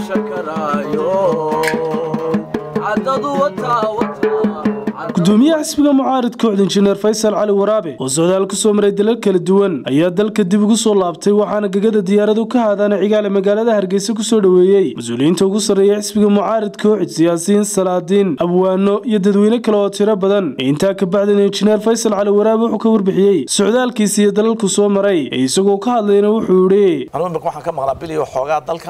casha karaayo caddadu wataa wataa gudoomiyaha xisbiga mucaarid kooxda injineer faysal cali waraabe oo socdaal ku soo maray dalal kala duwan ayaa dalka dib ugu soo laabtay waxaana gegada diyaaradu ka haadaana cigaale magaalada hargeysa kusoo dhoweeyey mas-uuliyiinta ugu sarreeya xisbiga mucaarid kooxid siyaasiyiin salaadiin abwaano iyo dadweyne kale oo tiro badan intaa ka bacdina injineer faysal cali waraabe wuxuu ka warbixiyey socdaalkiisa iyo dalalku soo maray ee isagoo ka hadlayna wuxuu yidhi anugu imika waxaan ka maqlaa bil iyo xoogaa dalka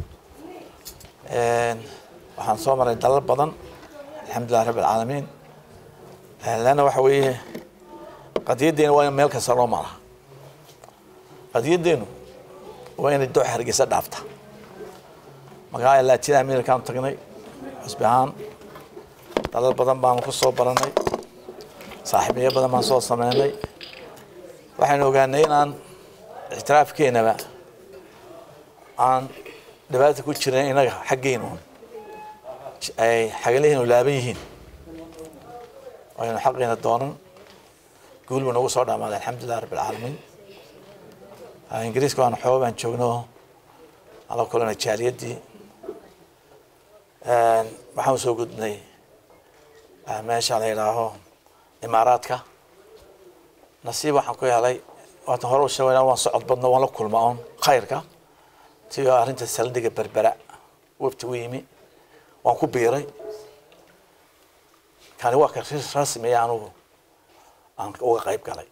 waxaan soo maray dalal badan alxamdulilah rabbi alcaalamiin leanna waxa weeye qadiyaddeena waa in meel kasta loo maraa qadiyaddeenu waa inay dooxa hargeysa dhaafta magaalada latin americaanu tagnay xusbi ahaan dalal badan baanu ku soo baranay saaxiibiyo badan baan soo sameynay waxaynu ogaanay inaan ictiraafkeenaba aan dhibaata ku jiran inaga xaggeenu ay xagalihiinu laaban yihiin aynu xaqiina doonan guul buu nagu soo dhamaaday alxamdulilah rabbi alcaalamiin ingiriiska waan xooga baan joogno ala kulana jaaliyaddii waxaan soo gudbnay meesha la yidhaaho imaaraadka nasiib waxaan ku helay waatan hore u sheegayna waan socod badno waan la kulma oon khayrka ti arrinta saldhiga berbera webti u yimi waan ku biiray kani waa ka rasmiya anugu aan uga qayb galay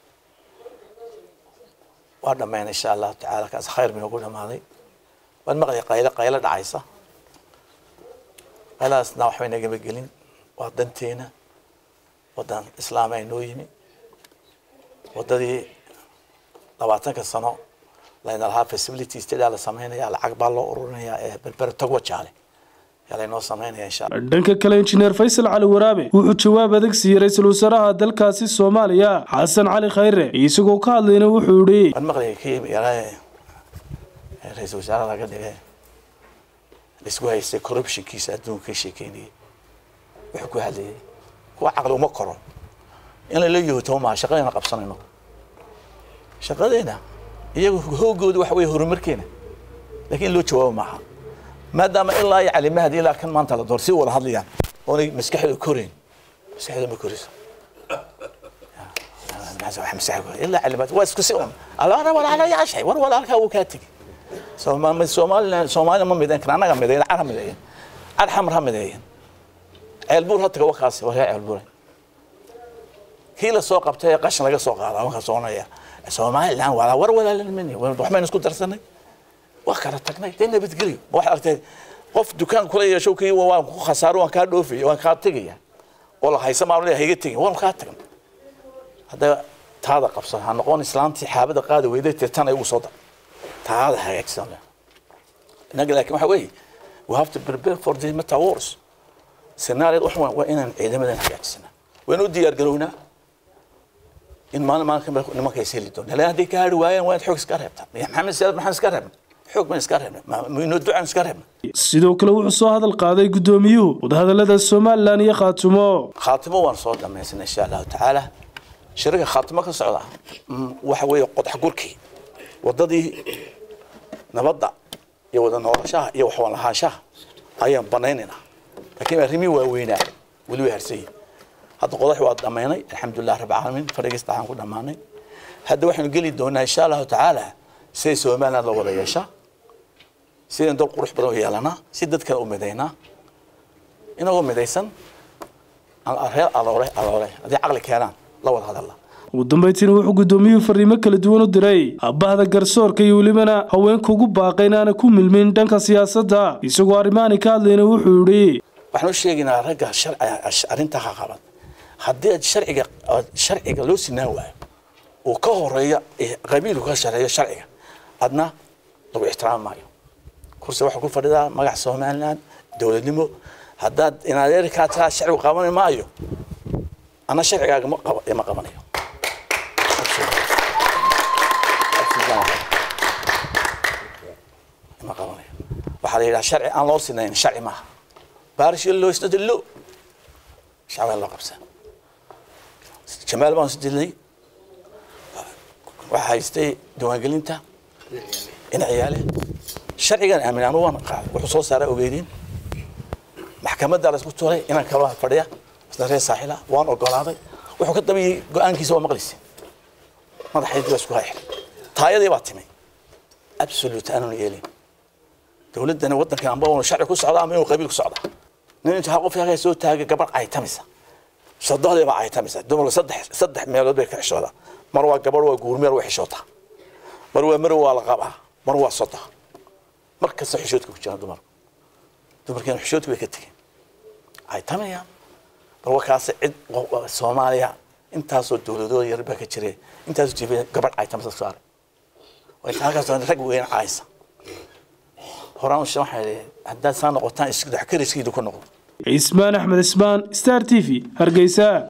waa dhammaynay insha allahu tacaala kaas khayr bay nagu dhamaaday waan maqlay qaylo qaylo dhacaysa qayladaasna waxbay nagama gelin waa danteena waddan islaam ay noo yimi waddadii labaatanka sano layna lahaa facilities tidaa la sameynaya lacag baa loo ururinayaa ee berbera togwa jaale dhanka kale injineer faysal cali waraabe wuxuu jawaab adag siiyey ra-iisul wasaaraha dalkaasi soomaaliya xasan cali khayre isagoo ka hadlayna wuxuu yidhi waan maqlayay kii yaraaye ra-iisul wasaaraha laga dhigay laisku haystay corruptionkiisa adduunka ka sheekeynayay wuxuu ku hadlayay kuwa caqli uma koro in lala yohoto maaha shaqadeena qabsanayno shaqadeena iyagu hoogooda waxa weeye horumarkeena laakiin in loo jawaabo maaha maadaama ilaa iyo calimahadi ilaa kan maanta la door si wada hadlayaan oonay maskaxda korayn maskaxda ma korayso ilaa calimaad waa isku si un alaana walaala yaashay war walaalkaa wuu kaa tegi soomaaliland soomaalina ma midayn kara annaga midayn car ha mideeyan car xamar ha mideeyan ceelbuur ha taga wakaasi war yaa ceelbuuray kii la soo qabtay ee qashin laga soo qaada markaa soconaya somaliland walaa war walaalan mini waxbaynu isku darsanay waa kala tagnay dee nabadgelyo waxaad aragtay qof dukaan kula yeesho kii waan ku khasaaro waan kaa dhoofaya waan kaa tegaya oo la haysa maa leeyahay iga tegin waan kaa tagan hadda taada qabsan ha noqon islaantii xaabada qaadi weyday tirtan ay ugu soo dar taada hagaagsan inaga laakiin waxa weeye we have to prepare for the meta wars scenario wax waa inaan ciidamadan hagaagsana waan u diyaar garownaa in maalin maalin kamid nimanka is heli doona laan hadday ka hari waayeen waa in xoog iska reebtaa maxamed siyaad maxaan iska reebna xoog baan iska reebna inoo ducaan iska reebna sidoo kale wuxuu soo hadal qaaday gudoomiyuhu wadahadalada somalilan iyo khaatumo khaatimo waan soo dhamaysanay insha allahu tacaala shirika khaatimo ka socda waxa weeye qodax gurkii wadadii nabadda iyo wada noolashaha iyo waxwaan lahaanshaha ayaan banaynaynaa laakiin arrimii waaweynaa weli way harsayin hadda qodax waa dhammaynay alxamdulilah rabbi caalamiin fadhigiista waxaan ku dhammaanay hadda waxaanu geli doonaa insha allahu tacaala siday somaliland loo wada yeeshaa sidaan dal qurux badan u yeelanaa si dadkana u midaynaa inagoo midaysan reer aloole aloole haddii caqli keenaan la wada hadalla ugu dambaytiina wuxuu gudoomiyuhu fariimo kala duwan u diray abbahda garsoorka iyo welibana haweenka ugu baaqay inaana ku milmin dhanka siyaasadda isagoo arrimaani ka hadlayna wuxuu yidhi waxaan u sheegaynaa ragga arrintaa ha qaban haddii aad sharciga sharciga loo sinaan waayo uu ka horeeya qabiilku ka shareeyo sharciga adna lagu ixtiraami maayo kursi waxaa ku fadhidaa magac somaliland dowladnimo haddaad inadeerkaa taa sharcigu qaban maayo ana sharcigaaga ma qaba ma qabanayo ma qabanayo waxaa la yidhaha sharci aan loo sinayn sharci maaha baarish loo isnada lo shacbaan loo qabsan jamaal baan is dilnay waxaa haystay diiwaangelinta in ciyaale sharcigan aamin anu waan qaaday wuxuu soo saaray ogeydin maxkamadda la isku tuuray inaan kala fadhiya isna reer saaxila waan ogolaaday wuxuu ka dambeeyey go-aankiisa waa maqlisi madaxaydii baa isku hayxir taayadii baa timay absolute aanan yeelin dowladdana waddankan amba unu sharci ku socdaa ama inuu qabiil ku socdaa nin intaa qof yaga soo taagay gabadh caytamisa sodohdii baa caytamisa dumarku saddex saddex meelood bay ka xishoodaa mar waa gabadh waa guurmeer way xishootaa mar waa marow waa la qabaa mar waa soda mar kasta xishoodka ku jiraan dumarku dumarkeena xishoodka bay ka tegeen caytamayaan bal wakaase cid soomaaliya intaasoo dowladooda yar baa ka jiray intaasoo jiba gabadh caytamisa saaray inta halkaas rag weyn caysa horaan waxaa haddaad saa noqotaan isdhexkariskiidu ku noqdo ismaan axmed ismaan star t v hargeysa